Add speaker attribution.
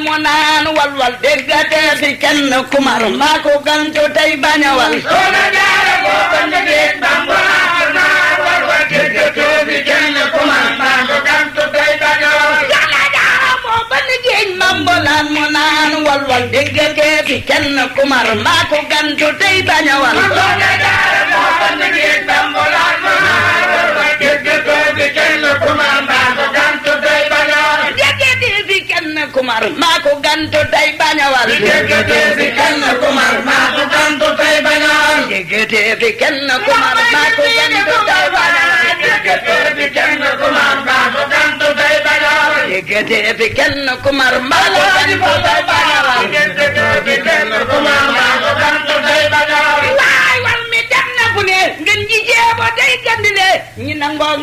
Speaker 1: mu naan walwal déggatee fi kenn kumar maa ko gantu tey bañ a wal
Speaker 2: soxna jaara boo ko njëgee bambulaan naan walwal déggatee fi kenn kumar maa ko gantu tey bañ a wal
Speaker 1: soxna jaara moo ba liggéey mambolaan mu naan walwal déggatee fi kenn kumar maa ko gantu tey bañ a wal
Speaker 2: soxna jaara boo ko njëgee bambulaan naan walwal déggatee fi kenn kumar maa ko gantu tey bañ a wal
Speaker 1: déggatee fi kenn kumar maa ko gantu tey bañ a wal
Speaker 2: déggatee fi kenn kumar maa ko gantu tey bañ a wal
Speaker 1: déggatee fi kenn kumar maa ko gantu tey bañ a wal
Speaker 2: déggatee fi kenn kumar maa ko gantu tey bañ a wal
Speaker 1: déggatee fi kenn kumar maa ko gantu tey bañ a wal
Speaker 2: déggatee fi kenn kumar maa ko gantu tey bañ a wal
Speaker 1: waay wal mi dem na fu ne ngeen ji jeebo day gandile ñi nangoo